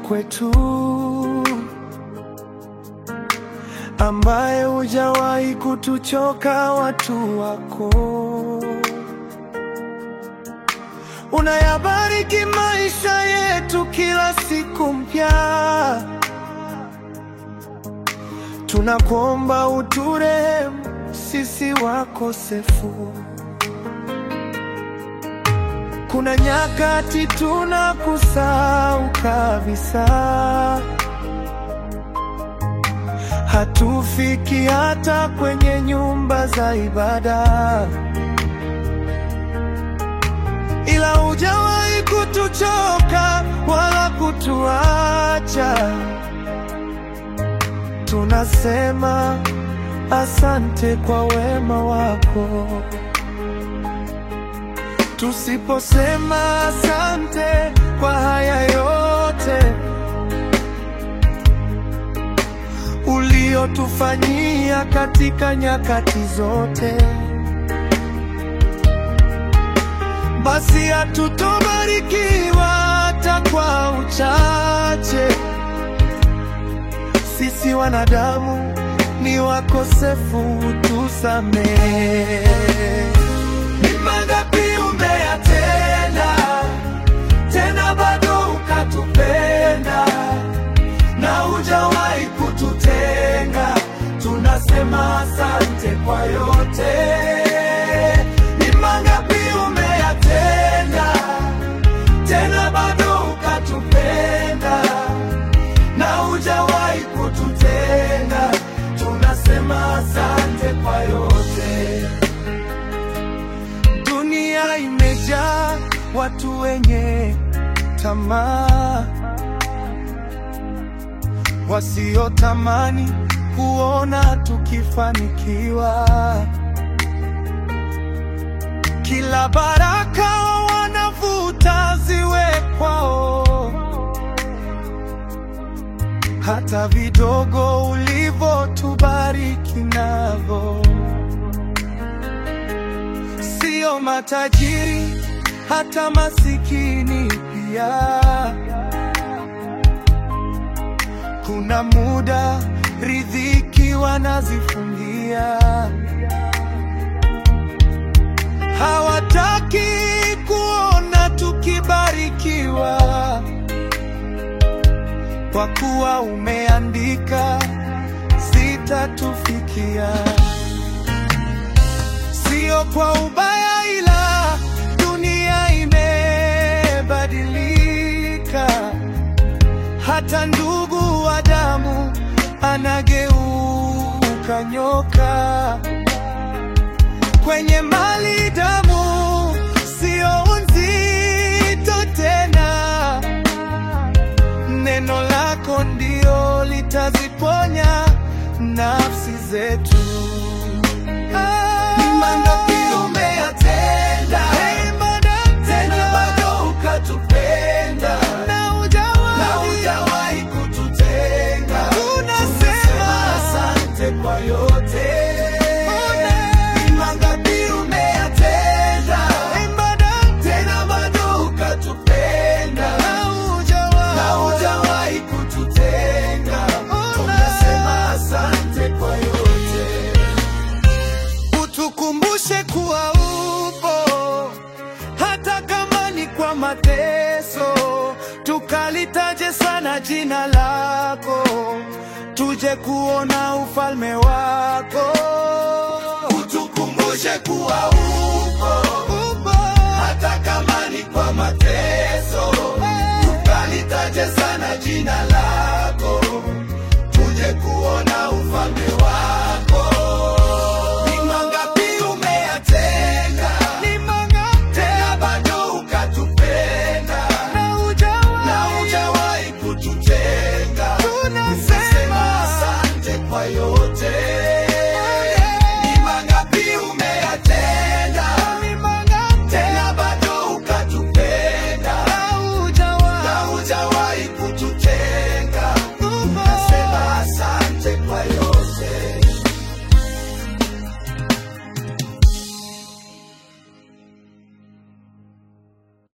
kwetu, ambaye hujawahi kutuchoka watu wako. Unayabariki maisha yetu kila siku mpya. Tunakuomba uturehemu sisi wakosefu. Kuna nyakati tunakusahau kabisa, hatufiki hata kwenye nyumba za ibada, ila hujawahi kutuchoka wala kutuacha. Tunasema asante kwa wema wako. Tusiposema asante kwa haya yote uliotufanyia katika nyakati zote, basi hatutobarikiwa hata kwa uchache. Sisi wanadamu ni wakosefu, tusamehe. Ni mangapi umeyatenda, tena bado ukatupenda, na hujawahi kututenga. Tunasema asante kwa yote. Ni mangapi umeyatenda, tena bado ukatupenda, na hujawahi kututenga. Tunasema asante kwa yote. Dunia imejaa watu wenye tamaa, wasiotamani kuona tukifanikiwa. Kila baraka wanavuta ziwe kwao, hata vidogo ulivyotubariki navyo sio matajiri, hata masikini pia. Kuna muda riziki wanazifungia, hawataki kuona tukibarikiwa, kwa kuwa umeandika zitatufikia sio kwa ubaya, ila dunia imebadilika. Hata ndugu wa damu anageuka nyoka. Kwenye mali damu sio nzito tena, neno lako ndio litaziponya nafsi zetu. Ni mangapi umeyatenda, tena bado ukatupenda, na hujawahi kututenga. Tunasema asante kwa yote. Ni mangapi umeyatenda, tena bado ukatupenda, na hujawahi kututenga. Tunasema asante kwa yote. Utukumbushe kuwa upo hata kama ni kwa mateso, tukalitaje sana jina lako, tuje kuona ufalme wako. Utukumbushe kuwa upo, upo hata kama ni kwa mateso, tukalitaje sana jina lako, tuje kuona ufalme wako. Ni mangapi umeyatenda, tena bado ukatupenda, na hujawahi kututenga. Tunasema asante kwa yote.